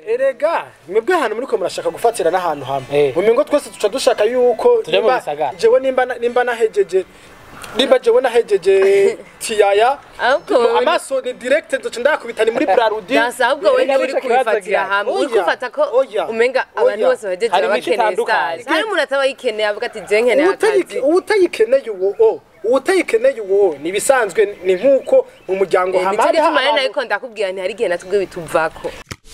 erega mwebwe ahantu muriko murashaka gufatira n'ahantu hamwe Eh. mumengo twese tuca dushaka yuko Tuje mu nimba- bisagara. jewe nimba na- nimba nahejeje nimba jewe nahejeje tiyaya Ahubwo wowe- amaso ni direct nzoca ndakubita ni muri brarudi Dasa ahubwo we Erega nturi nico kibazo kubifatira gihari. hamwe uri Oya, kufata ko oya, umenga abantu oya. bose bahejeje Hari baba imico bakeneye itandukanye. stars kandi umuntu ataba yikeneye avuga ati je nkeneye Uwutayi- akazi uwutayikeneye uwo o uwutayikeneye uwo ni ibisanzwe ni nk'uko mu muryango Eh, nico hama hariho gituma rero abantu- nariko ndakubwira nti hari igihe natubwe bituvako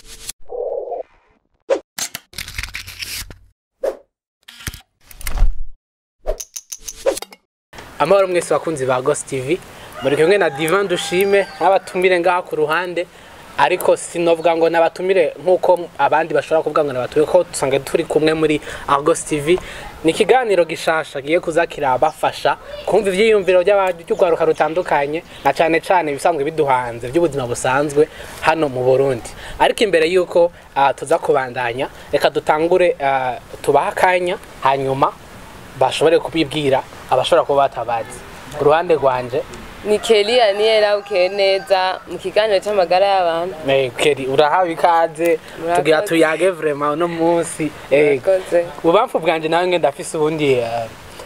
amahoro mwese bakunzi ba Ghost TV muri kumwe na Divan Dushime n'abatumire ngaha ku ruhande ariko sinovuga ngo nabatumire nk'uko abandi bashobora kuvuga ngo nabatumire ko dusanga turi kumwe muri Argos TV ni ikiganiro gishasha kigiye kuza kirabafasha kumva ivyiyumviro by'urwaruka rutandukanye na cane cane ibisanzwe biduhanze by'ubuzima busanzwe hano mu Burundi ariko imbere yuko ah, tuza kubandanya reka dutangure ah, tubaha akanya hanyuma bashobore kubibwira abashobora kuba batabazi ku ruhande rwanje ni Kelly Aniela ukeye neza mu kiganiro c'amagara y'abantu eh, Keri urahawe ikaze Murakoze. tugira tuyage vraiment uno munsi eh, Murakoze. ubamfu bwanje nawe nge ndafise ubundi eh,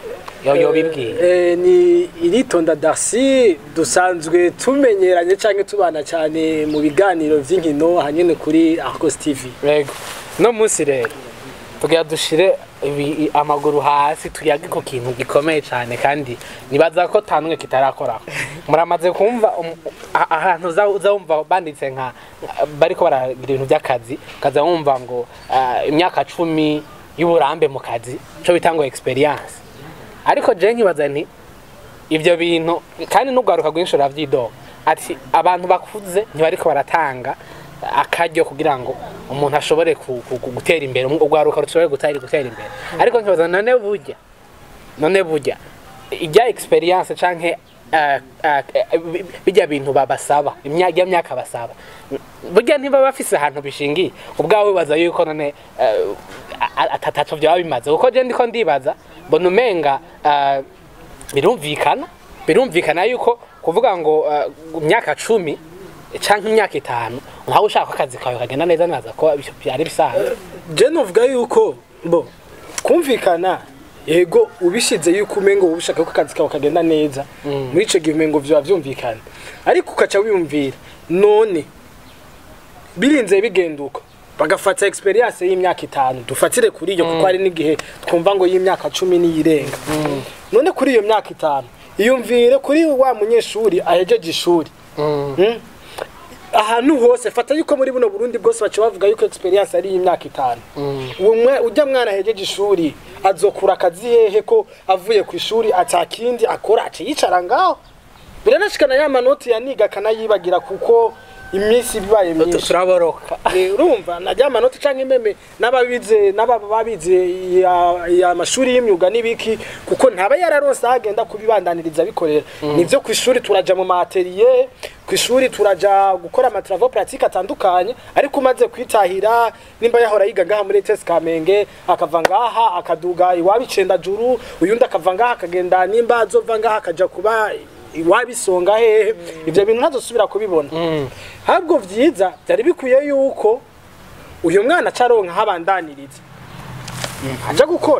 yo yobibwiye Eh, ni iritonda Darcy dusanzwe tumenyeranye canke tubana cyane mu biganiro vy'inkino hanyene kuri Argos TV yego uno munsi rero tugira dushire ibi- amaguru hasi tuyage ku kintu gikomeye cyane kandi nibaza ko tanumwe kitarakoraho muramaze kumva um- a- ahantu uza uza wumva banditse nka bariko baragira ibintu by'akazi ukaza wumva ngo ah, imyaka cumi y'uburambe mu kazi cyo bita ngo experience ariko je nkibaza nti ibyo bintu kandi n'ubwaruka rwinshi uravyidoga ati abantu bakuze ntibariko baratanga akaryo kugira ngo umuntu ashobore ku- ku- ku- gutera imbere ubwaruka rushobore gutera gutera imbere ariko nkibaza none burya none burya ijya experience canke eh, eh, eh, bi- bijya bintu babasaba imya- ijya myaka basaba burya ntiba bafise ahantu bishingiye ubwawe wibaza yuko none eh, a- a- atataco byaba bimaze kuko je ndiko ndibaza mbona umenga eh, birumvikana birumvikana yuko kuvuga ngo eh, imyaka cumi canke imyaka itanu ntawe ushaka ko akazi kawe kagenda neza naza ko byari bisanzwe je novuga yuko bo kumvikana yego ubishize yuko umengo wowe ushaka ko akazi kawe kagenda neza muri ico gihe umengo vyoba vyumvikana ariko ukaca wiyumvira none birinze bigenduka bagafata experience y'imyaka itanu dufatire kuri iyo kuko hari n'igihe twumva ngo y'imyaka cumi niyirenga none kuri iyo myaka itanu iyumvire kuri wa munyeshuri ahejeje ishuri Mm. ahantu hose fata yuko muri buno Burundi bwose baca bavuga yuko experience ari imyaka itanu uwo mwe ujya mwana ahejeje ishuri azokura akazi hehe ko avuye ku ishuri atakindi akora aca yicara ngaho biranashikana ya manoti yaniga akanayibagira kuko iminsi bibaye myinshi turaboroka Eh, urumva najya amanota canke imeme n'ababize n'ababa babize ya- ya mashuri y'imyuga n'ibiki kuko ntaba yararonse aho agenda kubibandaniriza bikorera nivyo ku ishuri turaja mu materiye ku ishuri turaja gukora amatravo pratique atandukanye ariko umaze kwitahira nimba yahora yiga ngaha muri ETS Kamenge akava ngaha akaduga iwabo icenda juru uyundi akava ngaha akagenda nimba azova ngaha akaja kuba iwabisonga hehe ivyo bintu ntazosubira kubibona ahubwo vyiza byari bikwiye yuko uyu mwana acaronka habandaniriza aja gukora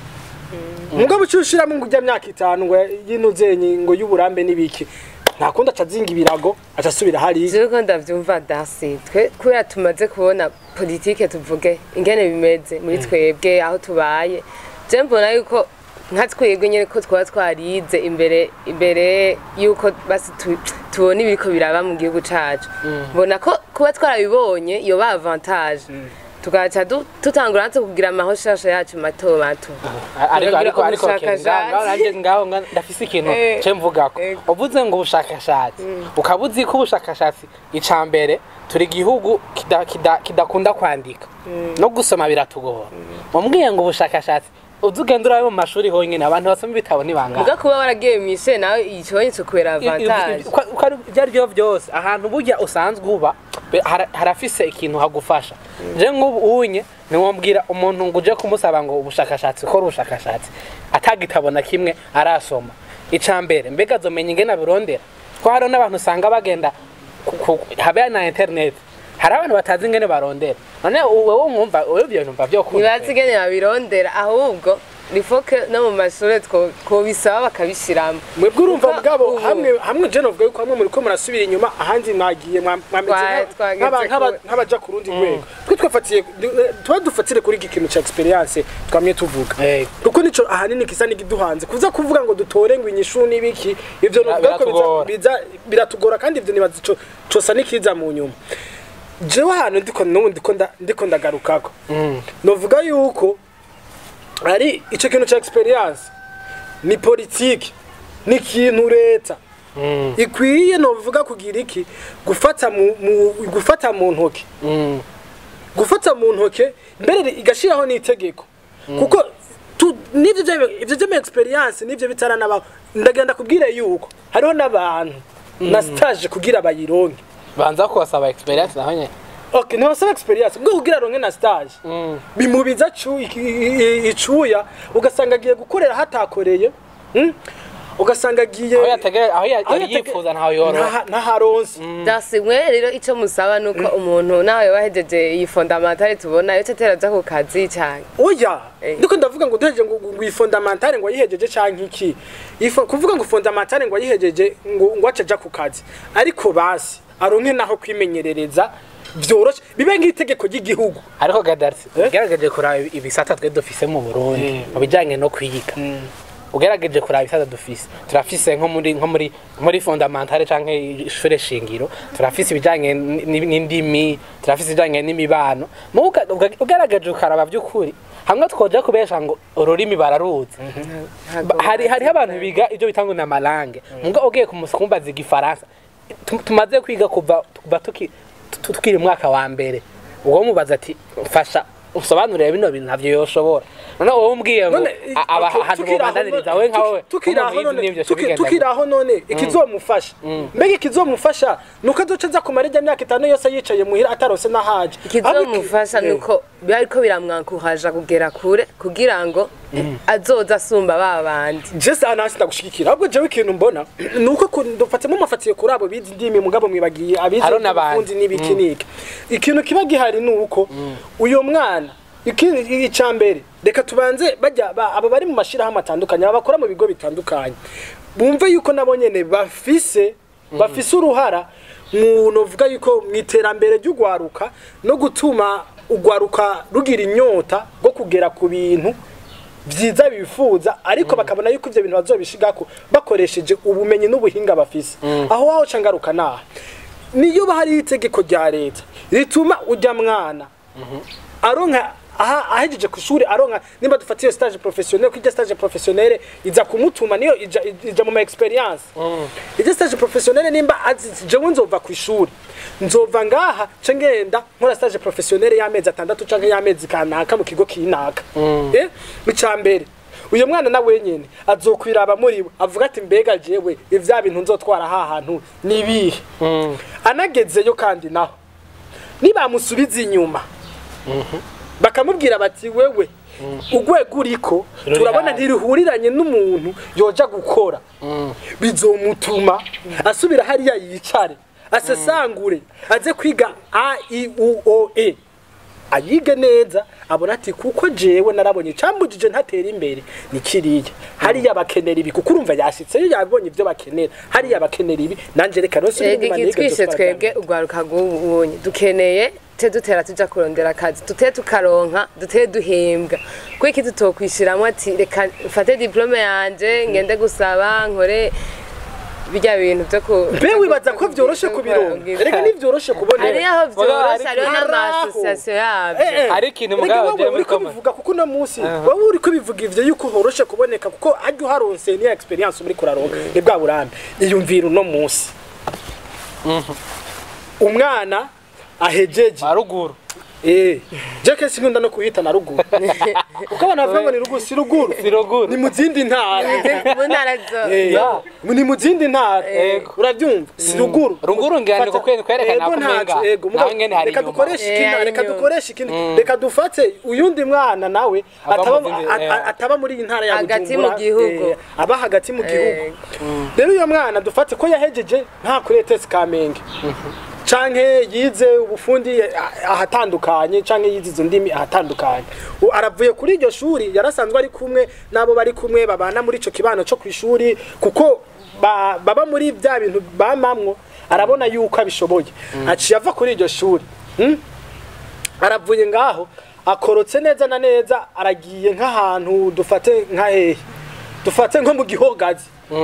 mugabo uciye ushiramo ngo ujya myaka itanu ngo yinuzenyi ngo y'uburambe n'ibiki nta kundi aca azinga ibirago aca asubira hariya jewe ko ndavyumva dasi twe kubera tumaze kubona politike tuvuge ingene bimeze muri twebwe aho tubaye je mbona yuko nka twebwe nyene ko twaba twarize imbere imbere yuko basi tu- tubona ibiriko biraba mu gihugu cacu mbona ko kuba twarabibonye yoba avantage tugaca du- tutangura natwe kugira amahoshaho yacu mato mato ariko Tukagira ariko ariko ubushakashatsi. ngaho nanjye ngaho nga- ndafise ikintu Eh, ce mvugako eh. uvuze ngo ubushakashatsi ukaba uzi ko ubushakashatsi ica mbere turi igihugu kida- kida- kidakunda kwandika no gusoma biratugora mumbwiye ngo ubushakashatsi uzi ugenda urabe mu mashuri honyine abantu basoma ibitabo ntibangana muga kuba waragiye mw'ishure nawe ikibonye kubera avantage ibyo ari byo byose ahantu burya usanzwe uba be- hara- harafise ikintu hagufasha je nk'ubu unye ntiwambwira umuntu ngo uje kumusaba ngo ubushakashatsi ukora ubushakashatsi atagitabo na kimwe arasoma ica mbere mbega azomenya ingene abirondera ko hariho n'abantu usanga bagenda ku- ku- habe na internet hari abantu batazi ingene barondera none wowe mwumva wowe ibyo bintu mva byo ntibazi ingene babirondera ahubwo nifoke no mu mashuri two- twobisaba bakabishiramo mwebwe urumva Kuko mugabo ubu- hamwe hamwe je novuga yuko hamwe muriko murasubira inyuma ahandi mwagiye mwa- mwameze Twa- nka- twageze nk'aba- nk'aba- kure. nk'abaja ku rundi rwego twe twafatiye du- tuba dufatire kuri iki kintu ca experience twamye tuvuga Eh. kuko nico ahanini kisa n'igiduhanze kuza kuvuga ngo dutore ngo inyishu n'ibiki ivyo novuga ko biza- biratugora. biza biratugora kandi ivyo nibaza ico cosa n'ikiza mu nyuma jewe ahantu ndiko n'ubu ndiko nda- ndiko ndagarukako novuga yuko ari ico kintu ca experience ni politiki ni ikintu leta ikwiye novuga kugira iki gufata mu, mu gufata mu ntoke gufata mu ntoke mbere igashiraho n'itegeko kuko tu- n'ivyo vya- ivyo vy'ama experience n'ivyo bitaranabaho ndagenda kubwire yuko hariho n'abantu na stage kugira bayironke banza kubasaba experience naho nyene okay ntibasaba experience bwo kugira ronke na stage bimubiza cu- iki- i- i- icuya ugasanga agiye gukorera hatakoreye mm? ugasanga agiye aho yategere aho ya- aho yari yatege- yifuza ntaho yoroha Ntaha- ntaharonse dasimwe rero icyo musaba ni uko umuntu nawe wahejeje iyi fondamentale tubona yo atera aja ku kazi cyane oya Eh. ndiko ndavuga ngo duhejeje ngo ngo iyi fondamentale ngo ayihejeje canke iki Ifo- kuvuga ngo fondamentale ngo ayihejeje ngo ngo acaja ku kazi ariko basi aronke naho kwimenyerereza vyoroshe bibe nk'itegeko ry'igihugu ariko gadarisi ugerageje kuraba ibisata twe dufise mu burundi mu bijanye no kwiga ugerageje kuraba ibisata dufise turafise nko muri nko muri muri fondamentale canke ishure shingiro turafise ibijanye n- n'indimi turafise ibijanye n'imibano mu uga- uga- ugerageje ukaraba by'ukuri hamwe twoja kubesha ngo ururimi bararuzi Ba- hari hariho abantu biga ibyo bita ngo ni amarange mbwa ugiye kumbaza igifaransa tu- tumaze kwiga kuva kuva tuki- tu- tukiri mu mwaka wa mbere uwo mubaza ati mfasha usobanurire bino bintu ntabyo yoshobora none wowe umbwiye ngo none a- aba okay, ahantu tukiri aho bobandaniriza none- we nkawe tuki- tukiri aho nk'umubizi none- n'ibyo tuki- bigenda tukiri aho none ikizomufasha mbega ikizomufasha nuko azoca aza kumara ijya myaka itanu yose yicaye muhira atarose n'ahaje ikizomufasha ni uko ariko biramwankuhaja kugera kure kugira ngo azoza asumba ba bandi jese aha nasi ndagushigikira ahubwo jewe ikintu mbona ni uko ku- dufatemo amafatiye kuri abo bizi indimi mugabo mwibagiye abizi Hariho n'abandi. ubufundi n'ibiki n'iki ikintu kiba gihari ni uko uyo mwana iki- icya mbere reka tubanze bajya ba- abo bari mu mashyirahamwe atandukanye aba bakora mu bigo bitandukanye bumve yuko nabo nyene bafise bafise uruhara mu novuga yuko mu iterambere ry'ugwaruka no gutuma ugwaruka rugira inyota rwo kugera ku bintu byiza bifuza ariko bakabona yuko ivyo bintu bazobishigako bakoresheje ubumenyi n'ubuhinga bafise aho waho ca ngaruka naha niyo bahari itegeko rya leta rituma ujya mwana aronka aha ahejeje ku ishuri aronka nimba dufatiye stage professionnel kujya stage professionnel iza kumutuma niyo ija, ija mu ma experience ijya stage professionnel nimba azi jewe nzova ku ishuri nzova ngaha ce ngenda nkora stage professionnel y'amezi atandatu canke y'amezi kanaka mu kigo kinaka eh icya mbere uyu mwana na wenyene azokwiraba muri we avuga ati mbega jewe ivya bintu nzotwara ha hantu nibihe anagezeyo kandi naho nibamusubiza inyuma bakamubwira bati wewe urwego uriko Ruri turabona hasi. ntiruhuriranye n'umuntu yoja gukora bizomutuma asubira hariya yicare asesangure aze kwiga a i u o e ayige neza abona ati kuko jewe narabonye cambujije ntatera imbere ni kiriya hariya bakenera ibi kuko urumva yashitseyo yabonye ibyo bakenera hariya bakenera ibi nanje reka rose ega ikitwishe twebwe urwaruka rw'ubunye dukeneye te dutera tuja kurondera akazi dute tukaronka dute duhembwa kuko iki tutokwishiramwo ati reka mfate diplome yanje ngende gusaba nkore birya bintu vyo ku mbe wibaza ko vyoroshe kubironka reka ntivyoroshe kubonera hari aho vyoroshe Hari- hariho haraho. n'amasosiyasiyo yavyo Eh, eh. Hari ikintu Erega mugabo wowe jewe uriko muri bivuga kuko uno munsi wowe uriko bivuga ivyo yuko horoshe kuboneka kuko ajya uharonse niya experience muri kuraronka ni bwa burambe iyumvira uno munsi umwana ahejeje haruguru eh je kenshi nkunda no kuhita na ruguru kuko abantu bavuga ngo ni ruguru si ruguru si ruguru ni mu zindi ntara mu ntara zo Eh, Ya. ni mu zindi ntara Ego. urabyumva si ruguru Ruguru ngira ni Fata- kukwe- kwerekana Ego ko umenga ntaco, ego, mugabo nawe nyene hari reka inyuma. dukoreshe Eh, ikindi hari reka inyuma. dukoreshe ikindi reka dufate uyundi mwana nawe Aba ataba mu zindi- a- a- eh. ataba muri iyi ntara ya Hagati mu Bujumbura, gihugu. eh, aba hagati mu gihugu rero uyo mwana dufate ko yahejeje nta kuri ETS Kamenge canke yize ubufundi ah, ahatandukanye canke yize izo ndimi ahatandukanye U- aravuye kuri iryo shuri yarasanzwe ari kumwe n'abo bari kumwe babana muri ico kibano co kw'ishuri kuko ba- baba muri bya bintu bamamwo arabona yuko abishoboye aciye ava kuri iryo shuri hmm? aravuye ngaho akorotse neza na neza aragiye nk'ahantu dufate nka hehe dufate nko mu gihogazi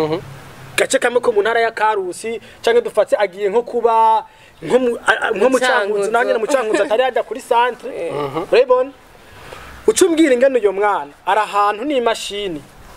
gace kamwe ko mu ntara ya karusi canke dufate agiye nko kuba nko mu a- a- nko mu Cankuzo. cankuzo nanjye mu cankuzo atari yajya kuri centre urabibona uca umbwira ingene uyo mwana ari ahantu n'imashini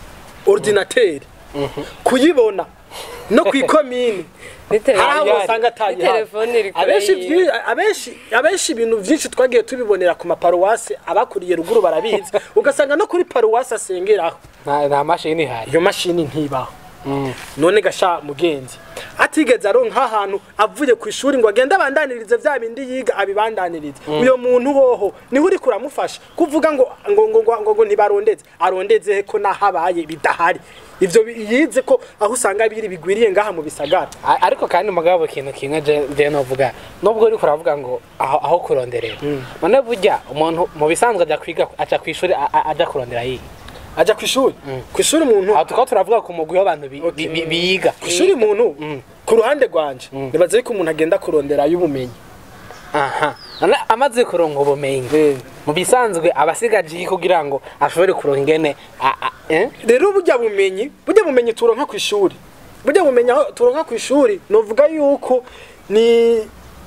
ordinateur kuyibona no kw'ikomine hari aho Ayari. usanga atayihawe telefone iri kure abenshi yiwe. vyi- abenshi abenshi ibintu vyinshi twagiye tubibonera ku maparuwasi abakuriye ruguru barabizi ugasanga no kuri paruwasi asengeraho nta nta mashini ihari iyo mashini ntibaho none gasha mugenzi atigeze aronka ahantu avuye ku ishuri ngo agende abandanirize vya bindi yiga abibandanirize uyo muntu hoho niho uri kuramufasha kuvuga ngo ngo ngo ngo, ngo, ngo ntibarondeze arondeze he ko nahabaye bidahari ivyo bi- yize ko aho usanga biri bigwiriye ngaha mu bisagara A- ariko kandi mugabo ikintu kimwe je je novuga nubwo uri kuravuga ngo aho, aho kuronderera none burya umuntu mu bisanzwe aja kwiga aja kwishuri a- a- aja kurondera yiga aja ku ishuri ku ishuri umuntu aho tukaba turavuga ku mugwi w'abantu bi- bi- bi- biga ku ishuri umuntu ku ruhande rwanje nibaza yuko umuntu agenda kurondera y'ubumenyi aha none amaze kuronka ubumenyi Eh. mu bisanzwe abasigaje iki kugira ngo ashobore kuronka ingene a- a- eh? rero burya bumenyi burya bumenyi turonka ku ishuri burya bumenyi aho turonka ku ishuri novuga yuko ni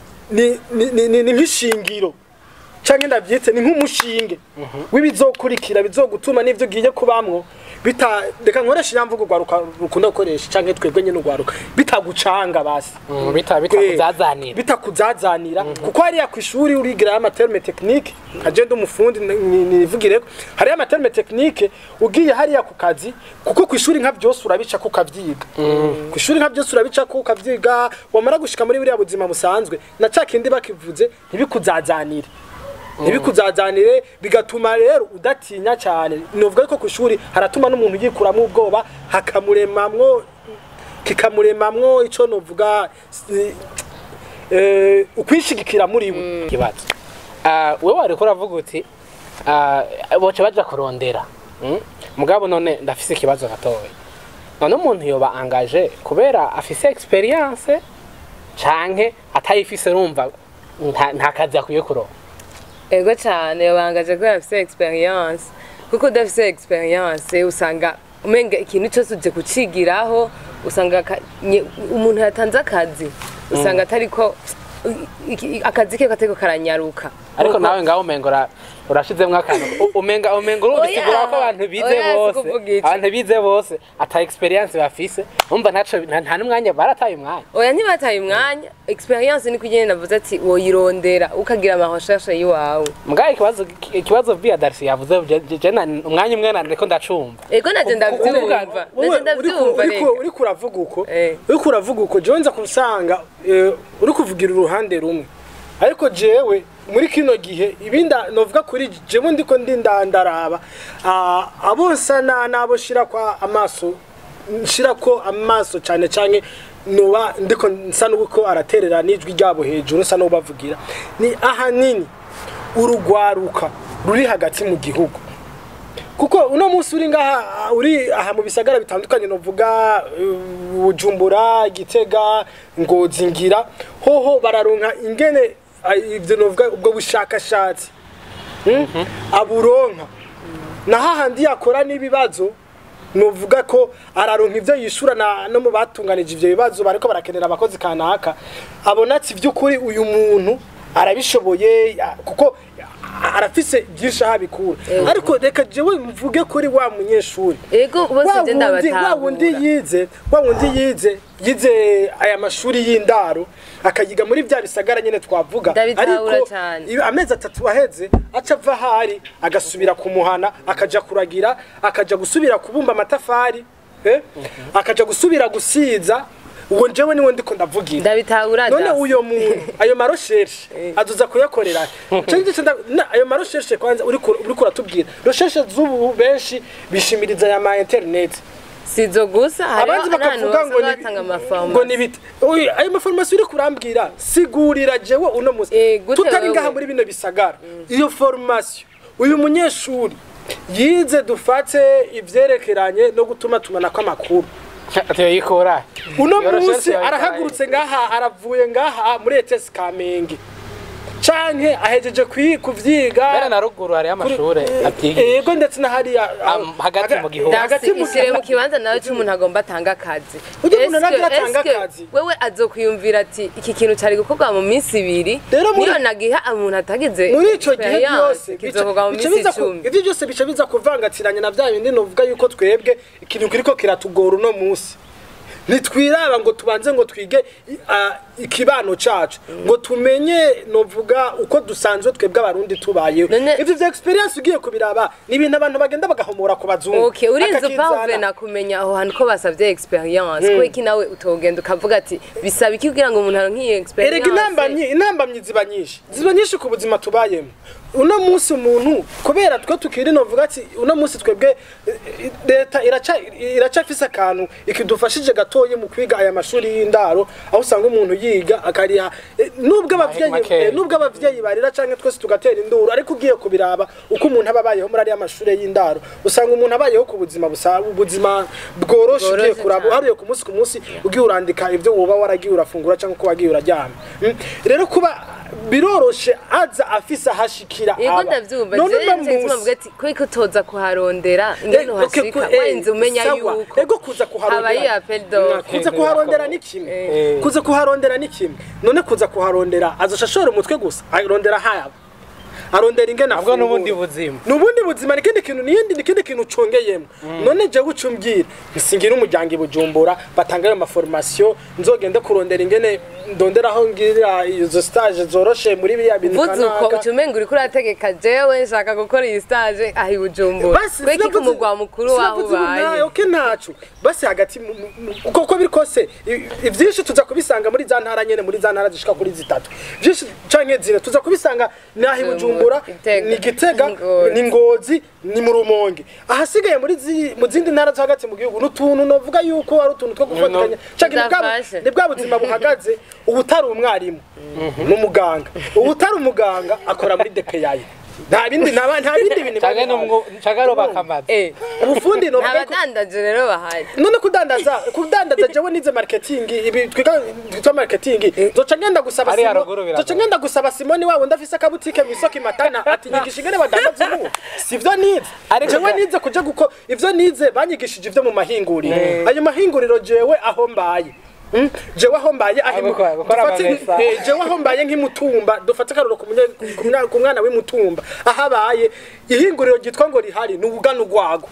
ni ni ni, ni, ni nk'ishingiro canke ndavyitse ni nk'umushinge w'ibizokurikira bizogutuma n'ivyo ugiye kubamwo bita reka nkoresha inyamvugo rwaruka rukunda gukoresha canke twebwe nyene urwaruka bitagucanga basi Mm, bita bitakuzazanira bitakuzazanira kuko hariya ku ishuri urigirayo amaterme tekinike nkaje ndi umufundi ni- ni- nivugireko hariyo amaterme tekinike ugiye hariya ku kazi kuko ku ishuri nka byose urabicako ukavyiga ku ishuri nka byose urabicako ukavyiga wamara gushika muri buriya buzima busanzwe na ca kindi bakivuze ntibikuzazanire ntibikuzazanire bigatuma rero udatinya cyane novuga ko ku ishuri haratuma n'umuntu yikuramwo ubwoba hakamuremamwo kikamuremamwo ico novuga si- eh, ukwishigikira muri we ikibazo Ah, wewe wariko uravuga uti ah, boce baja kurondera mm? mugabo none ndafise ikibazo gatoya none umuntu yoba angaje kubera afise experience canke atayifise rumva nta, nta kazi akwiye kuronka ego cyane bangaje kubera afite experience kuko udafite experience usanga umenga ikintu cyose uje kucigiraho usanga ka- nye- umuntu yatanze akazi usanga atariko iki- akazi ke katariko karanyaruka ariko Kuko- nawe ngaho umengo ura- urashizemwo akantu U- umenga umenga urumvisigura ko abantu bize Oya, bose sikuvuga ico. abantu bize bose ata experience bafise umva ntaco nta nta n'umwanya barataye umwanya oya ntibataye umwanya experience niko igenda navuze ati woyirondera ukagira amahoshashe y'iwawe mugabo ikibazo ikibazo via darcy yavuze je- je- je na- umwanya umwe nandiko ndacumva ego naje ndavyumva naje ndavyumva reka uriko uravuga uko Eh. uriko uravuga uko jewe nza kusanga eh, uri kuvugira uruhande rumwe ariko jewe muri kino gihe ibinda novuga kuri jewe ndiko ndinda ndaraba ah, abo nsa na nabo shira kwa amaso nshira ko amaso cyane cyane nuba ndiko nsa nuko araterera n'ijwi ryabo hejuru nsa nubavugira ni ahanini urugwaruka ruri hagati mu gihugu kuko uno munsi uri ngaha uri aha mu bisagara bitandukanye novuga uh, Bujumbura Gitega Ngozi ngira hoho bararonka ingene ah, ivyo novuga ubwo bushakashatsi Hmm? aburonka na hahandi yakora n'ibibazo novuga ko araronka ivyo yishura na no mu batunganije ivyo bibazo bariko barakenera abakozi kanaka abona ati vy'ukuri uyu muntu arabishoboye ya- kuko arafise byinshi aho abikura ariko reka jewe mvuge kuri wa munyeshuri ego bose wa je wundi wa wundi ndabatahura yize wa wundi yize yize aya mashuri y'indaro akayiga muri bya bisagara nyene twavuga Ndabitahura cane. iyo amezi atatu aheze aca ava ahari agasubira kumuhana akaja kuragira akaja gusubira kubumba amatafari eh? akaja gusubira gusiza uwo njewe niwe ndiko ndavugira ndabitahura none da. uyo muntu ayo maroshershe azuza kuyakorera Canje nce nda- na- ayo maroshershe kwanza uriko uriko uratubwira roshershe z'ubu benshi bishimiriza aya ma internet sizo gusa abandi hariho n'ahantu bakavuga ngo basigaye ni- batanga ngo amafarumasi ni bite Oya, ayo mafarumasi uri kurambwira sigurira jewe uno musi Eh, gute tutari wewe? ngaha muri bino bisagara iyo formation uyu munyeshuri yize dufate ivyerekeranye no gutuma tumanako amakuru ateye yikora uno Iyo munsi recherche yawe arahagurutse ngaha aravuye ngaha muri ETS Kamenge canke ahejeje kwi- kuvyiga mbere na ruguru hariho amashure atiga yego ndetse na hariya Am- hagati mu gihugu. hagati mu ishyire mu kibanza nawe cy'umuntu agomba atanga akazi Ujya umuntu Eske- nagira atanga eske akazi? wewe azokwiyumvira ati iki kintu cyari gukorwa mu minsi ibiri Rero muri- niyo nagiha umuntu atagize muri ico gihe experience, byose kizokorwa mu bica minsi biza ku- icumi ivyo byose bica biza kuvangatiranya na bya bindi novuga yuko twebwe ikintu kiriko kiratugora uno munsi ntitwiraba ngo tubanze ngo twige i- a- ikibano cacu ngo tumenye novuga uko dusanzwe twebwe abarundi tubayeho None- ivyo vya experience ugiye kubiraba ni ibintu abantu bagenda bagahomora ku bazungu Okay, urinze akakizana. upavena kumenya aho hantu ko basavye experience mm. iki nawe utogenda ukavuga ati bisaba iki kugira ngo umuntu aronke iyo experience erega intambamyi intambamyi ziba nyinshi ziba nyinshi ku buzima tubayemo uno munsi umuntu kubera twe tukiri novuga ati uno munsi twebwe eh, leta iraca iracafise akantu ikidufashije gatoyi mu kwiga aya mashuri y'indaro aho usanga umuntu yiga akariha eh, nubwo abavyeyi makeya. eh, nubwo abavyeyi barira canke twese tugatera induru ariko ugiye kubiraba uko umuntu aba abayeho muri ariya mashuri y'indaro usanga umuntu abayeho ku buzima busa ubuzima bworoshe ugiye Bworoshe kuraba cane. uharuye ku munsi ku munsi ugiye urandika ibyo woba waragiye urafungura cyangwa uko wagiye uraryama Mm. rero kuba biroroshe aza afise ahashikira yego aba. ndavyumva None jewe uno nje gituma munsi- mvuga ati ko utoza kuharondera ingene Eh, okay, uhashika ku- eh, warinze umenya sawa. yuko ego kuza kuharondera habaye appel d'offre kuza kuharondera ni kimwe Eh. kuza kuharondera ni kimwe none kuza kuharondera azoca ashora umutwe gusa arondera hayaba arondera ingene nabwo n'ubundi afungura. buzima nubundi buzima ni ikindi kintu niyindi ni ikindi kintu ucongeyemo none jewe ucumbwira nsingira umuryango i bujumbura batanga ayo maformation nzogende kurondera ingene ndonderaho ngira izo stage zoroshe muri biriya bintu vuze uko kanaka. uca umenga uriko urategeka jewe nshaka gukora iyi stage aho i bujumbura basi kweki ku sinavuze- mugwa mukuru waho sinavuze ubu nawe, ubaye oke ntacu basi hagati mu- mu- mu- uko uko biri kose i- ivyinshi tuza kubisanga muri za ntara nyene muri za ntara zishika kuri zitatu vyinshi canke zine tuza kubisanga naho i bujumbura Gitega. ni gitega Ngozi. ni ngozi ni mu rumonge ahasigaye muri zi- mu zindi ntara zo hagati mu gihugu n'utuntu novuga yuko ari utuntu two gufatikanya canke ni bwa- Tudafashe. ni bwa buzima buhagaze ubu utari umwarimu n'umuganga ubu utari umuganga akora muri depeyayi nta bindi nta nta bindi bintu canke biba n'umwo canke aroba amazi Eh, ubufundi nta novuga ko badandaje rero bahari none kudandaza kudandaza jewe nize marketing ibi twiga twitwa marketing zoca ngenda gusaba Hariya Simo- ruguru biragoye. zoca ngenda gusaba Simoni wabo ndafise akabutike mu isoko imatana ati nyigisha ingene badandaza ubu sivyo nize Ariko jewe ga- nize kuja guko ivyo nize banyigishije ivyo mu mahinguriro ayo mahinguriro jewe aho mbaye Mm, jewe aho mbaye aho imu- gukora- gukora dufate- amamesa. eh, jewe aho mbaye nk'imutumba dufate akaruro ku munye- ku mwana- ku mwana w'imutumba aho abaye ihinguriro ryitwa ngo rihari ni ubugana urwago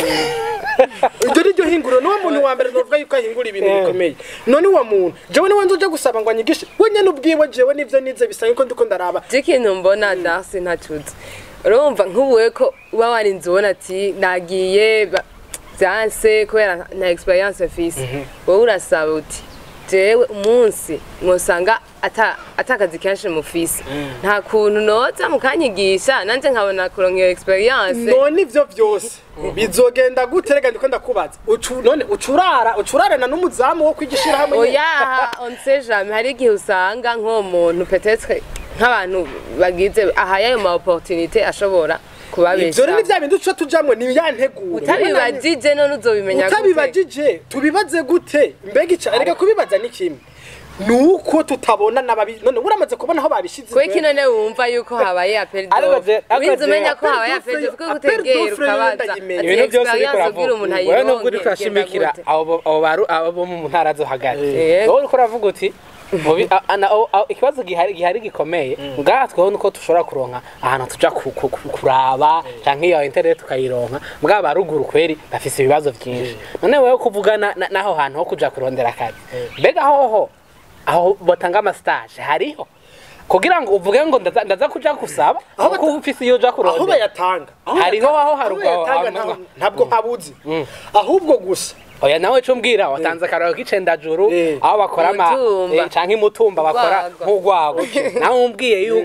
iryo ni ryo hinguriro niwo muntu wa mbere novuga yuko ahingura ibintu bikomeye none uwo muntu jewe niwe nzoja gusaba ngo anyigishe we nyene ubwiwe jewe nivyo nize bisa yuko ndiko ndaraba je ikintu mbona darsi ntacuze urumva nk'ubuwe ko uba warinze ubona ati nagiye ba- vyanse kubera nta experience mfise wowe urasaba uti jewe umunsi mwosanga ata atakazi kenshi mufise nta kuntu noza mukanyigisha nanje nkabona kuronka iyo experience none ivyo vyose bizogenda gute rega ndiko ndakubaza Ucu- none ucurara ucurarana n'umuzamu wo kwigishira hamwe nyene? oya on sait jamais hari igihe usanga nk'uwo muntu peut-être nk'abantu bagize ahaye ayo ma opportunité ashobora ivyo rero ni kubabesha vya bindi duca tujamwo ni ya nteguro utabibajije none uzobimenya gute utabibajije tubibaze gute mbega ica erega kubibaza ni kimwe nuko tutabona nababi none uramaze kubona aho babishize kweki none wumva yuko habaye appel Ariko je- d'offre ariko winze je- umenya ko appel habaye d'offre appel yo- d'offre kuko appel utegera d'offre yo ukabaza ndayimenya. ati ibintu byose uriko experience ubwira uravuga umuntu wewe nubwo ayironke uriko urashimikira genda gute abo abo baru- abo bo mu ntara zo hagati Yego. wowe uriko uravuga uti mu bi- a- ana- aho- aho- ikibazo gihari gihari gikomeye ngaha tweho nuko dushobora kuronka ahantu tuja ku- ku- ku- kuraba canke iyo internet tukayironka mbwa baruguru kweri bafise ibibazo vyinshi none wewe kuvugana na- naho hantu ho kuja kurondera akazi mbega hoho aho batanga amastage hariho kugira ngo uvuge ngo ndaza ndaza kuja gusaba Aho kuko bata- ufise iyo uja aho kurondera bayatanga aho Hariho bayatanga- aho haruguru aho bayatanga hantu. nta- ntabwo habuze ahubwo gusa oya nawe co mbwira watanze akararo k'icendajuru Eh. aho bakora ama Umutumba. eh, canke imutumba bakora Urwagwa. nk'urwago nawe umbwiye yuko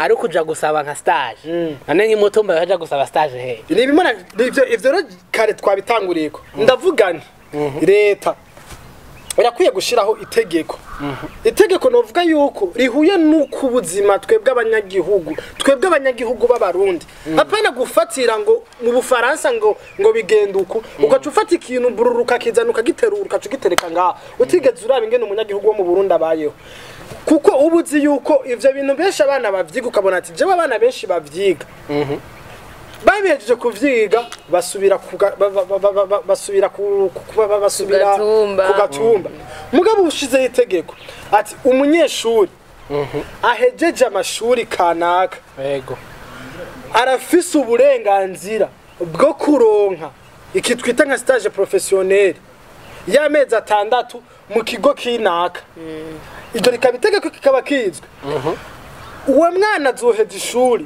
ari ukuja gusaba nka stage Mm. none nk'imutumba baja gusaba stage he ni ibimana ivyo ivyo rero kare twabitanguriyeko ndavuga nti leta irakwiye gushiraho itegeko itegeko novuga yuko rihuye n'uko ubuzima twebwe abanyagihugu twebwe abanyagihugu b'abarundi apana gufatira ngo mu bufaransa ngo ngo bigenda uku ugaca ufata ikintu bururu ukakizana ukagiterura ukaca ugitereka ngaha utigeze uraba ingene umunyagihugu wo mu burundi abayeho kuko uba uzi yuko ivyo bintu benshi abana bavyiga ukabona ati jewe abana benshi bavyiga babihejeje kuvyiga basubira kuga- ba- ba- ba- ba- ba- basubira ku ku- ba- ba- basubira gatumba. ku gatumba mugabo ushizeho itegeko ati umunyeshuri ahejeje amashuri kanaka yego arafise uburenganzira bwo kuronka iki twita nka stage professionnel y'amezi atandatu mu kigo kinaka iryo rikaba itegeko kikaba kizwe uwo mwana azoheza ishuri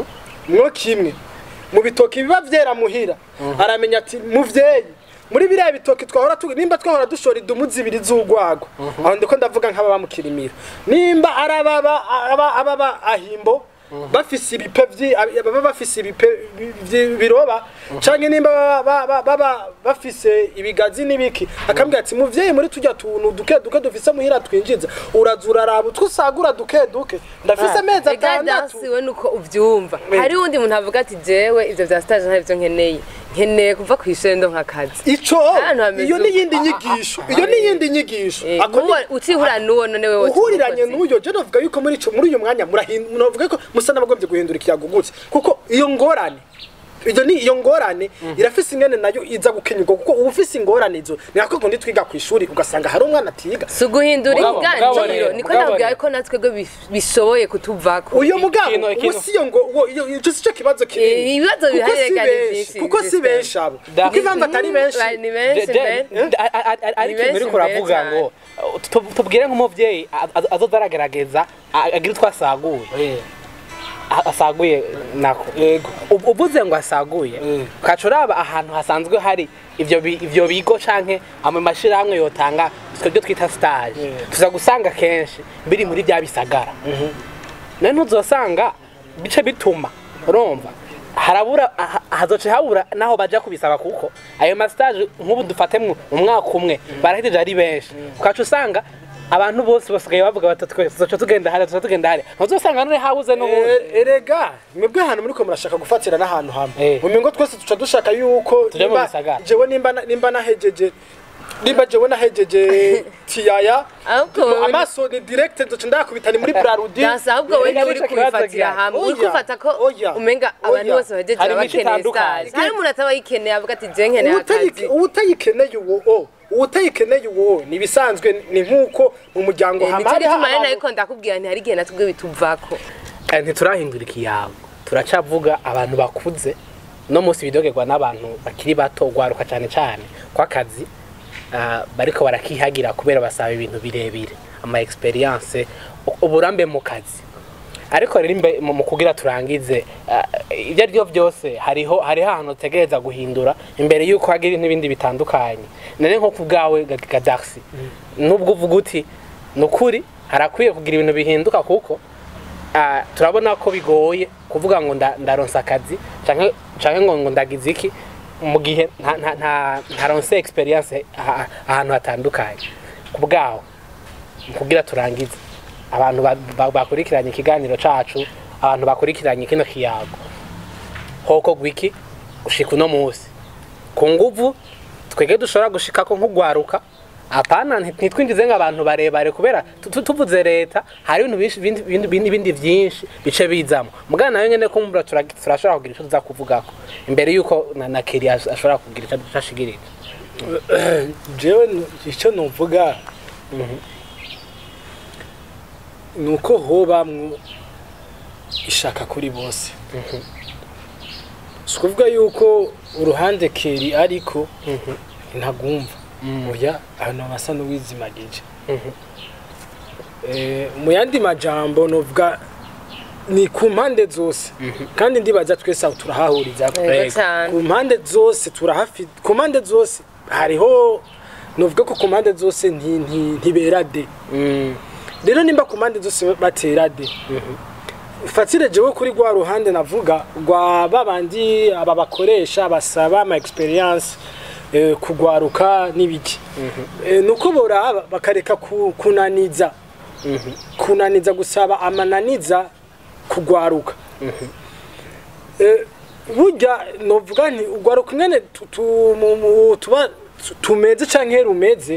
mwo kimwe mu bitoki biba vyera muhira aramenya ati muvyeyi muri biriya bitoki twahora tu nimba twahora dushora idumu zibiri z'urwago aho ndiko ndavuga nk'ababa mu kirimiro nimba ari ababa aba- ababa ahimbo bafise ibipe vyi baba bafise ibipe bi- vyi- biroba canke nimba baba- baba baba bafise ibigazi n'ibiki akambwira ati muvyeyi muri turya tuntu duke duke dufise muhira twinjiza uraza uraraba utwo usagura duke duke ndafise amezi Ega atandatu dansi we nuko uvyumva Eh. hari uwundi muntu avuga ati jewe ivyo vya stage ntabyo nkeneye nkeneye kuva kw'ishure ndo nk'akazi ico Ahantu hameze iyo uko. n'iyindi nyigisho iyo n'iyindi nyigisho Eh, Ako ni- n'uwo- ucihura n'uwo none wewe uhuriranye n'uyo je novuga yuko muri ico muri uyu mwanya murahin- novuga ko musa n'abagombye guhindura ikiyagugutse kuko iyo ngorane iyo ni iyo ngorane irafise ingene nayo iza gukenyurwa kuko uba ufise ingorane izo ni nako kundi twiga ku ishuri ugasanga hari umwana atiga si uguhindura Mugabo- mugabo inganjiro rero, niko mugabo nabwira rero. ko natwe go bishoboye kutuvako uyo mugabo Ikintu- ubu ikintu- si iyo ngo uwo- iyo ico si cyo kibazo Eh, kinini ibibazo kuko bihari si rega ni benshi vyinshi, kuko si Justin. benshi abo Da- kuko impamvu atari benshi Ba- ni benshi De- be de- de- a- a- a- ari Ni ikintu benshi uriko uravuga mbere ngo uh, tu- tubwire nk'umuvyeyi a- a- azoza aragerageza a- agira utwo asaguye A- asaguye nako yego Ub- uvuze ngo asaguye Mm. ukaca uraba ahantu hasanzwe hari ivyo bi- ivyo bigo canke ama mashirahamwe yotanga twebwe twita stage Mm. tuza gusanga kenshi biri muri bya bisagara nawe ntuzosanga bice bituma urumva harabura ha- hazoce habura naho baja kubisaba kuko ayo mastage nk'ubu dufate mu mu mwaka umwe barahejeje ari benshi ukaca usanga abantu bose basigaye bavuga bati twe tuzoca tugenda hariya tuzoca tugenda hariya ntuzosanga none habuze n'ubundi Eh, erega mwebwe ahantu muriko murashaka gufatira n'ahantu hamwe Eh. mu mingo twese tuca dushaka yuko Tuje mu nimba- bisagara. jewe nimba na- nimba nahejeje nimba jewe nahejeje tiyaya Ahubwo du- wowe- amaso ni direct nzoca ndakubita ni muri brarudi dansi ahubwo we Erega niwe uri nico kibazo kubifatira gihari. hamwe uri Oya, kufata ko oya, umenga abantu oya. bose bahejeje Hari baba imico bakeneye itandukanye. stage hari umuntu ataba yikeneye avuga ati je nkeneye Uwutayike- akazi uwutayikeneye uwo o uwutayikeneye uwo ni ibisanzwe ni nk'uko mu muryango nicyo hama gituma rero abantu- nariko ndakubwira nti hari igihe natubwe bituvako Eh, ntiturahindura ikiyago turacavuga abantu bakuze no munsi bidogerwa n'abantu bakiri bato gwaruka cyane cyane kw'akazi ah, bariko barakihagira kubera basaba ibintu birebire ama experience u- uburambe mu kazi ariko rero imbe mu mu kugira turangize ah, ibyo ari byo byose hariho hariho ahantu utegereza guhindura imbere y'uko hagira n'ibindi bitandukanye none nko ku bwawe Ga- gadarsi nubwo uvuga uti ni ukuri harakwiye kugira ibintu bihinduka kuko Ah, turabona ko bigoye kuvuga ngo nda- ndaronsa akazi canke canke ngo ngo ndagize iki mu gihe nta nta nta- ntaronse experience aha- ahantu hatandukanye ku bwaho mu kugira turangize abantu ba- ba- bakurikiranye ikiganiro cacu abantu bakurikiranye kino kiyago hoko gwiki gushika uno munsi ku nguvu twege dushobora gushikako nk'ugwaruka apana nti- ntitwinjize nk'abantu barebare kubera tu- tu- tuvuze leta hari ibintu byinshi- bindi- bindi bindi- bindi vyinshi bice bizamo mugana nayo nyene kumbura tura- turashobora kugira ico tuza kuvugako imbere yuko na, na keri ash- ashobora kugira ico ashigirira jewe nu- icyo nuvuga ni uko hobamwo ishaka kuri bose si ukuvuga yuko uruhande keri ariko ntagumva oya ahantu hasa n'uwizimagije Eh, mu yandi majambo novuga ni ku mpande zose kandi ndibaza twese aho turahahuriza Yego cyane. ku mpande zose turahafi ku mpande zose hariho novuga ko ku mpande zose nti- nti- ntibera de Mm, rero nimba ku mpande zose batera de fatire jewe kuri rwa ruhande navuga rwa babandi aba bakoresha basaba ama experience eh, kugwaruka n'ibiki Eh, nuko boraba bakareka ku- kunaniza kunaniza gusaba amananiza kugwaruka Eh, burya novuga nti ugwaruka ingene tu- tu- mu- mu- tuba tu- tumeze canke rumeze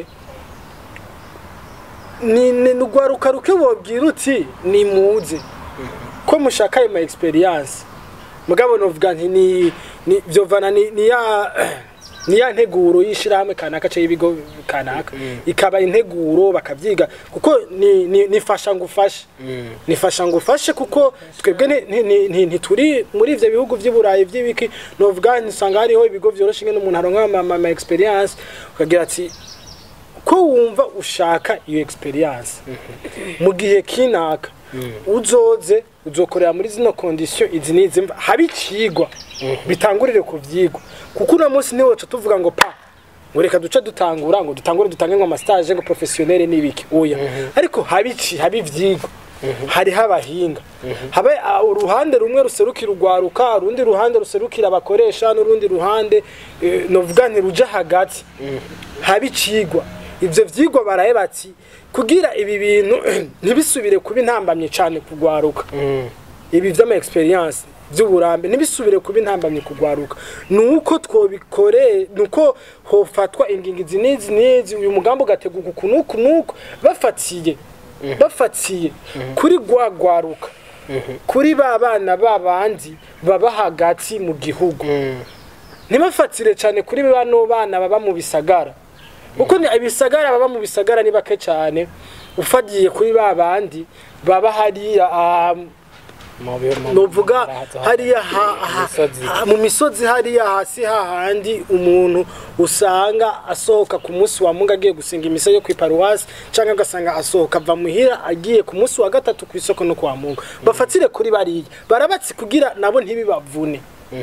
ni ni ugwaruka ruke bobwira uti ni muze ko mushaka ayo ma experience mugabo novuga nti ni ni vyovana ni ni ya ni ya nteguro y'ishirahamwe kanaka cyangwa ibigo kanaka ikaba integuro bakavyiga kuko ni ni nifasha ngufashe nifasha ngufashe kuko twebwe nti- nti- nti- nti- ntituri muri ivyo bihugu vy'iburayi vy'ibiki novuga nisanga hariho ibigo vyoroshe ingene umuntu aronka ama- ama ama experience ukagira ati ko wumva ushaka iyo experience mu gihe kinaka uzoze uzokorera muri zino condition izi n'izi mva habe icigwa bitangurire ku vyigwa kuko uno munsi niwe tuca tuvuga ngo pa ngo reka duce dutangura ngo dutangure dutange ngo amastage ngo professionnel n'ibiki oya ariko habe iki habe ivyigwa hariho abahinga habe ah, uruhande rumwe ruserukira urwaruka urundi ruhande ruserukira abakoresha n'urundi ruhande eh, novuga nti ruja hagati habe icigwa ivyo vyigwa baraye bati kugira ibi bintu ntibisubire kuba intambamye cane kugwaruka ibi vy'ama experience vy'uburambe ntibisubire kuba intambamye kugwaruka nuko twobikore nuko hofatwa ingingizi n'izi n'izi uyu mugambi ugategurwa uku n'uku n'uku bafatiye bafatiye kuri gwa gwaruka kuri ba bana babandi baba hagati mu gihugu ntibafatire cyane kuri bano bana baba mu bisagara kuko ni ibisagara baba mu bisagara ni bake cyane ufagiye kuri ba bandi baba hariya ah, Mu bi- mu- novuga haraza- hariya ha- ha- misozi. ha- mu misozi hariya hasi hahandi umuntu usanga asohoka ku munsi wa mungu agiye gusenga imisa yo kwiparuwasi cyangwa agasanga asohoka ava muhira agiye ku munsi wa gatatu ku isoko no kwa mungu bafatire kuri bariya barabatsi kugira nabo ntibibavune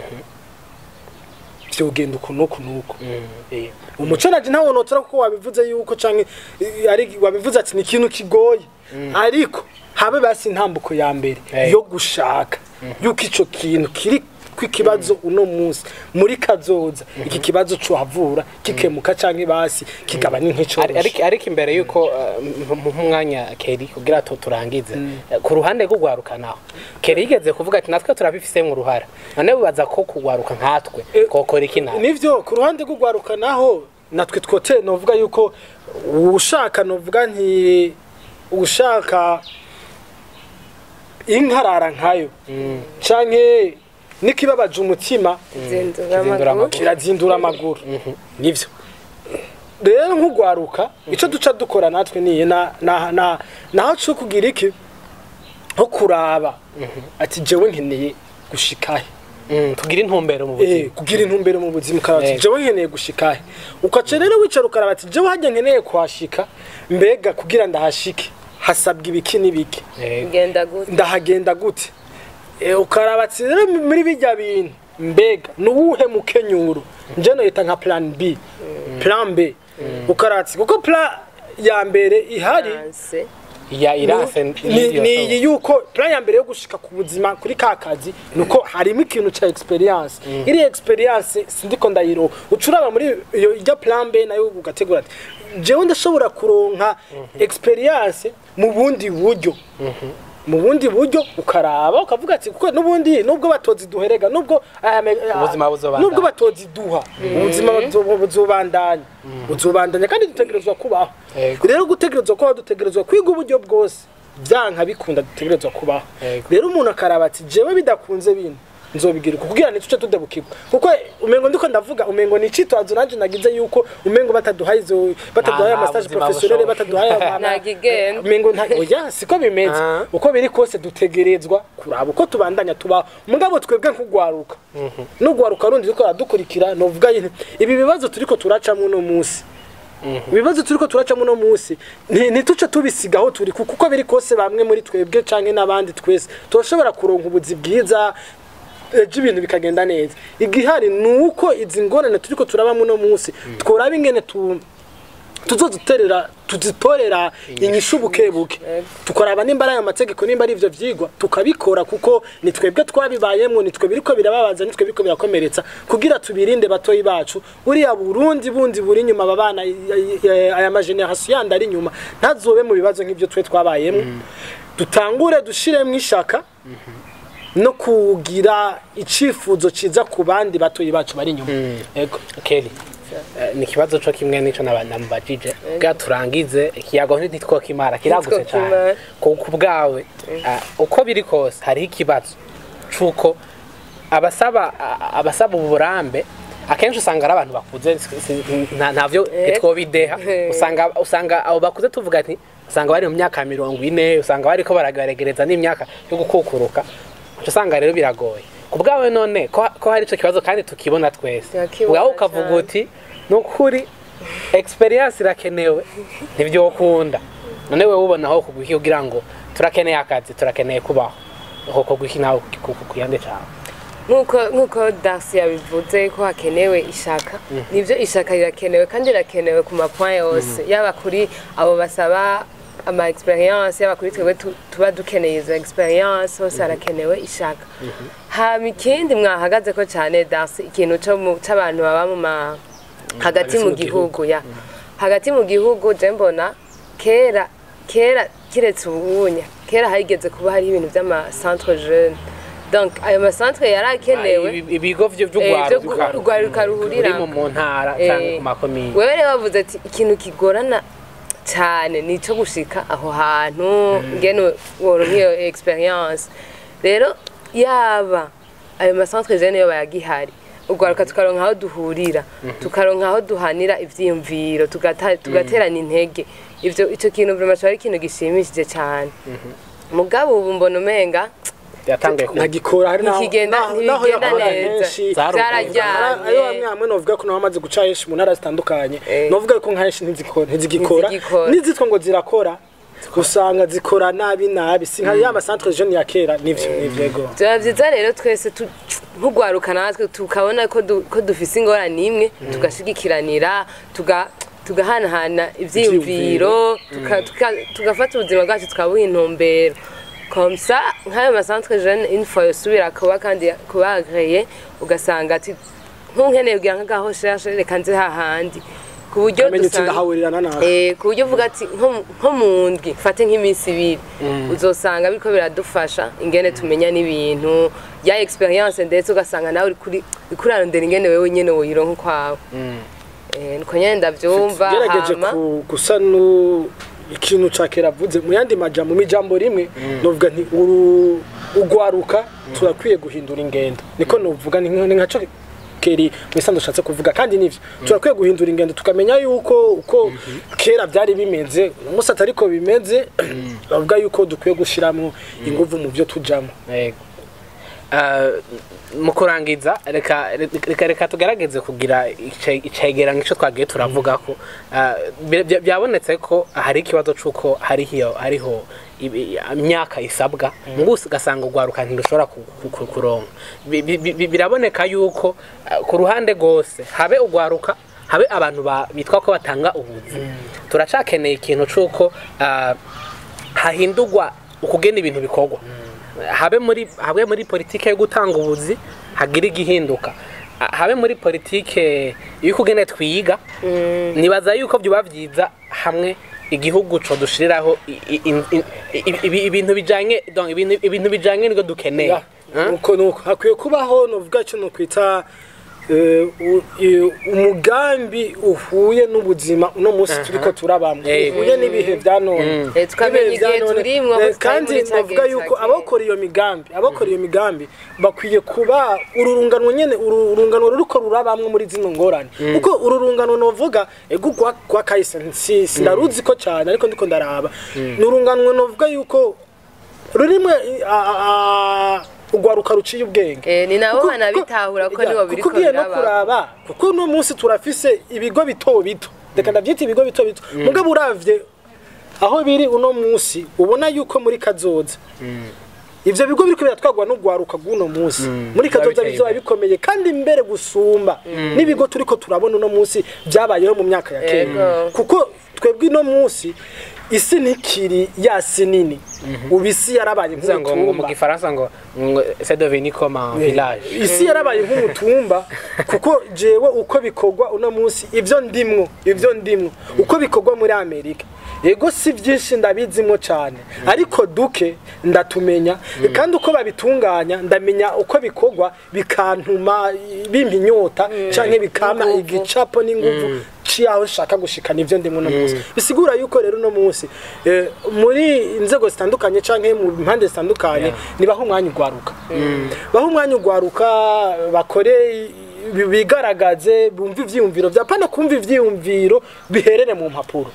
vyogenda uku n'uku n'uku Eh, umuco naje ntawo notora kuko wabivuze yuko canke eh, ari wabivuze ati ni ikintu kigoye ariko habe basi intambuko ya mbere Eh. yo gushaka yuko ico kintu kiri kw'ikibazo uno munsi muri kazoza iki kibazo cuhavura kikemuka canke basi kigabanya Ari- nk'icoroshe ariko ariko imbere yuko uh, mu mwanya Keri kugira tu turangize eh, ku ruhande rw'ugwaruka naho Keri yigeze kuvuga ati natwe turabifise mu ruhara none bibaza ko kugwaruka nkatwe Eh, kokora iki nawe nivyo ku ruhande rw'ugwaruka naho natwe twote novuga yuko ushaka novuga nti ushaka inkarara nkayo canke nikibabaje umutima zindura Zindura amaguru kirazindura amaguru nivyo rero nk'ugwaruka ico duca dukora natwe niye na na na naho cyo kugira iki nko kuraba ati jewe nkeneye gushikahe Mm, tugira intumbero mu eh buzima kugira intumbero mu buzima ukaba ati Eh. jewe nkeneye gushikahe ukaca rero wicara ukaraba ati jewe hajya nkeneye kuhashika mbega kugira ndahashike hasabwa ibiki n'ibiki Eh, genda gute ndahagenda gute Eh, ukaraba ati rero muri bijya bintu mbega nuwuhe mukenyuro nje noyita nka plan b plan b ukaraba ati kuko plan ya mbere ihari hanse ya iranse ni n'iryo ni somo. iyi yuko plan ya mbere yo gushika ku buzima kuri ka kazi nuko harimo ikintu ca experience iri experience sindiko ndayiro ucuraba muri iyo ijya plan B nayo ugategura ati jewe ndashobora kuronka experience mu bundi buryo mu bundi buryo ukaraba ukavuga ati kuko n'ubundi nubwo batozi duherega nubwo aya me- Ubuzima buzobandanya. nubwo batozi duha ubuzima buzo- buzobandanya buzobandanya kandi dutegerezwa kubaho Yego. rero gutegerezwa kubaho dutegerezwa kwiga uburyo bwose byanka bikunda dutegerezwa kubaho Yego. rero umuntu akaraba ati jewe bidakunze bino nzobigira uko kugira ntituce tudebukirwa kuko umengo ndiko ndavuga umengo ni icitwazo nanje nagize yuko umengo bataduhaye izo bataduhaye Nta- nta amastage buzima professionnel bushoboka. bataduhaye ama- Ntago igenda. umengo nta oya siko bimeze Ah. uko biri kose dutegerezwa kuraba uko tubandanya tubaho mugabo twebwe nk'ugwaruka n'ugwaruka rundi riko aradukurikira novuga yine ibi bibazo turiko turacamo uno munsi ibibazo turiko turacamo uno munsi nti- ntituce tubisiga aho turi kuko uko biri kose bamwe muri twebwe canke n'abandi twese turashobora kuronka ubuzi bwiza ejo ibintu bikagenda neza igihari ni uko izi ngorane turiko turabamo uno munsi tworaba ingene tu tuzoduterera tuzitorera inyishu bukebuke tukaraba nimba ari ayo mategeko nimba ari ivyo vyigwa tukabikora kuko ni twebwe twabibayemwo ni twe biriko birababaza ni twe biriko birakomeretsa kugira tubirinde batoyi bacu buriya burundi bundi buri inyuma aba bana aya mageneration yandi ari inyuma ntazobe mu bibazo nk'ivyo twe twabayemwo dutangure dushiremwo ishaka no kugira icifuzo ciza ku bandi batoyi bacu bari inyuma yego Kelly eh, ni ikibazo co kimwe nico namubajije bwa turangize ikiyago ntitwokimara kiragutse cyane Ntitwokimara. ku ku bwawe ah, uko biri kose hariho ikibazo c'uko abasaba a- abasaba uburambe akenshi usanga ari abantu bakuze si- si- nta- ntavyo Eh. twobideha Eh. usanga usanga abo bakuze tuvuga ati usanga bari mu myaka mirongo ine usanga bariko baragaregereza n'imyaka yo gukukuruka uca usanga rero biragoye ku bwawe none ko ko hari ico kibazo kandi tukibona twese Turakibona ubwawe ukavuga cane. uti ni ukuri experience irakenewe ntibyokunda none wewe ubona aho kugwiki kugira ngo turakeneye akazi turakeneye kubaho aho kugwiki nawe ku- ku- kuyande cawe nk'uko nk'uko dasi yabivuze ko hakenewe ishaka nibyo ishaka rirakenewe kandi rirakenewe ku mapoint yose yaba kuri abo basaba ama experience yaba kuri twebwe tu- tuba dukeneye izo experience hose harakenewe ishaka hama ikindi mwahagaze ko cyane dasi ikintu co mu- c'abantu baba mu ma hagati mu gihugu ya hagati mu gihugu je mbona kera kera kiretse ubunya kera harigeze kuba hari ibintu by'ama centre jeune donc ayo ma centre yarakenewe Ibi- ibigo vyo Eh, vyo vy'ugwaruka ugwaruka ruhurira ruri mu mu ntara canke ku makomine wewe rero bavuze ati ikintu kigorana cyane ni icyo gushika aho hantu ngene woronka iyo experience rero yaba ayo masantre jeune yo bayagihari ugwaruka tukaronka aho duhurira tukaronka aho duhanira ivyiyumviro tugata- tugaterana intege ivyo ico kintu vraiment cari ikintu gishimishije cyane mugabo ubu mbona umenga yatanguye ku ntagikora hari naho Ntikigenda- naho- naho ntibigenda yakora neza. henshi Zarugaye. Zarajyanye. ayo bamwe hamwe novuga ko naho amaze guca henshi mu ntara zitandukanye Eh. novuga ko nka henshi ntizikora ntizigikora Ntizigikora. n'izitwa ngo zirakora usanga zikora nabi nabi si nka ya masantre jeune ya kera nivyo nivyo ego byaba byiza rero twese tu- nk'ugwaruka natwe tukabona ko du- ko dufise ingorane imwe tugashigikiranira tuga tugahanahana ivyiyumviro tuka- tuka- tugafata ubuzima bwacu tukabuha intumbero komsa nk'ayo masantre jeune une fois yosubira kuba kandi kuba agreye ugasanga ati nkunkeneye kugira nk'agaho cherche reka nze hahandi ku buryo amenye uti dusanga ndahahurirana nawe Eh, ku buryo uvuga ati nko nko mu ndwi fate nk'iminsi ibiri uzosanga biriko biradufasha ingene tumenya n'ibintu ya experience ndetse ugasanga nawe uri kuri uriko urarondera ingene wewe nyene woyironka ukwawe Eh, niko nyene ndavyumva gerageje hama ku- gusa nu ikintu ca kera avuze mu yandi majambo mu ijambo rimwe novuga nti uru ugwaruka turakwiye guhindura ingendo niko novuga ni nka- ni nka co keri mwisanzu ushatse kuvuga kandi nivyo turakwiye guhindura ingendo tukamenya yuko uko kera byari bimeze umunsi atariko bimeze bavuga yuko dukwiye gushiramwo inguvu mu byo tujamo Yego. Eh, mu kurangiza reka reka reka tugerageze kugira ice- icegera nk'ico twagiye turavuga ko eh, bya- bya- byabonetse ko hari ikibazo c'uko hariho hariho ibi- imyaka isabwa ngo ugasanga urwaruka ntirushobora ku- ku- ku- kuronka Bi- bi- bi- biraboneka yuko eh, ku ruhande rwose habe urwaruka habe abantu ba- bitwa ko batanga ubuzi turacakeneye ikintu c'uko eh, hahindurwa ukugena ibintu bikorwa habe muri habe muri politike yo gutanga ubuzi hagira igihinduka A- habe muri politike y'ukugene twiga nibaza yuko byoba byiza hamwe igihugu co dushiriraho i- i- in- in- i- ibi- ibintu bijanye donc ibintu ibintu bijanye nibwo dukeneye Hein? nuko nuko hakwiye kubaho novuga cyo no kwita eh, u- i- umugambi uhuye n'ubuzima uno munsi turiko turabamwe Eh. uhuye n'ibihe vya none Eh, tukamenya Ibihe vya igihe none. turimwo, Eh, aho tutari kandi muri ca novuga gihe yuko ca abakora iyo migambi abakora iyo migambi bakwiye kuba ururungano nyene uru- urungano ruriko rurabamwe muri zino ngorane kuko ururungano novuga ego gwa gwa kahise si sindaruzi ko cyane ariko ndiko ndaraba ni urungano novuga yuko rurimwe a- a- a- urwaruka ruciye ubwenge Eh, ni nabo Kuko- banabitahura ko kuko- nibo biriko kuko ugiye no biraba. kuraba kuko uno munsi turafise ibigo bito bito reka ndavyita ibigo bito bito mugabo uravye aho biri uno munsi ubona yuko muri kazoza ivyo bigo biriko biratwagwa n'ugwaruka guno munsi muri biba kazoza biteye bizoba imbere. bikomeye kandi mbere gusumba n'ibigo turiko turabona uno munsi byabayeho mu myaka ya kera Yego. kuko twebwe uno munsi isi ntikiri ya si nini ubu isi yarabaye Bivuze ngo ngo mu nk'umutumba gifaransa ngo ngo c'est devenu comme un village isi yarabaye nk'umutumba kuko jewe uko bikorwa uno munsi ivyo ndimwo ivyo ndimwo uko bikorwa muri amerika yego si byinshi ndabizimwo cyane ariko duke ndatumenya kandi uko babitunganya ndamenya uko bikorwa bikantuma bimpa inyota canke bikama igicapo n'inguvu ciyaho nshaka gushikana ivyo ndimwo uno munsi bisigura yuko rero uno munsi eh, muri inzego zitandukanye canke mu mpande zitandukanye nibaho umwanya ugwaruka baho umwanya ugwaruka bakore bi- bigaragaze bumve ivyiyumviro vya pana kumva ivyiyumviro biherere mu mpapuro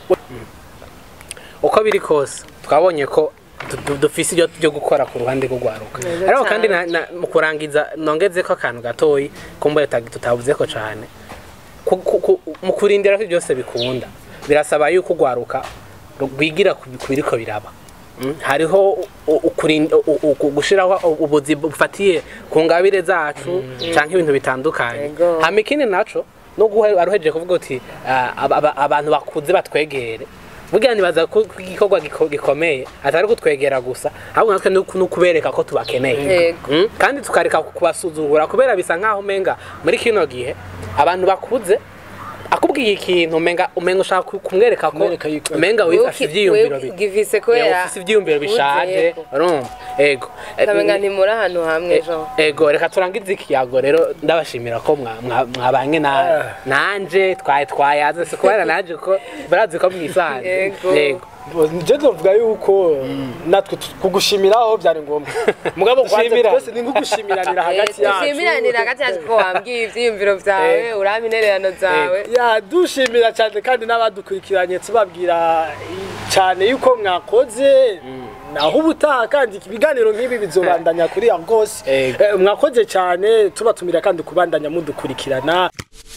uko biri kose twabonye ko du- du- dufise ibyo byo gukora ku ruhande rwo gwaruka Neza ariko kandi cane. na- na- mu kurangiza nongeze ko akantu gatoyi kumbe tutavuze ko cyane Ku- ku- ku- mu kurindira ko byose bikunda birasaba yuko ugwaruka rwigira ku ku biriko biraba Mm, hariho u- ukurinda- u- u- u- gushiraho ubuzi bufatiye ku ngabire zacu canke ibintu bitandukanye Yego. hama ikindi naco no guha aruhejeje kuvuga uti ah, aba- aba- abantu bakuze batwegere burya nibaza ko ko igikorwa giko- gikomeye atari kutwegera gusa ahubwo natwe ni uku- ni ukubereka ko tubakeneye Yego. Mm, kandi tukareka kubasuzugura kubera bisa nkaho umenga muri kino gihe abantu bakuze akubwiye ikintu umenga umenga ushaka ku- kumwereka ko Kumwereka yuko- umenga wifashe ivyiyumviro bi- givise Yeah, kubera ufise ivyiyumviro bishaje Yego. urumva ego kamenga ntimuri ahantu hamwe jo ego reka turangize ikiyago rero ndabashimira ko mwa- mwa- mwabanye na nanje twaye twayaze si kubera nanje ko barazi ko mwisanze Yego. yego nje nzovuga yuko natwe tu- kugushimiraho byari ngombwa mugabo kwanza Dushimira. twese ni nk'ugushimiranira hagati yacu dushimiranira hagati yacu ko wambwiye ivyiyumviro vyawe urama intererano zawe ya dushimira cyane kandi n'abadukurikiranye tubabwira cyane yuko mwakoze naho ubutaha kandi ibiganiro nk'ibi bizobandanya kuri ya rwose Ego. Eh, mwakoze cyane tubatumira kandi kubandanya mudukurikirana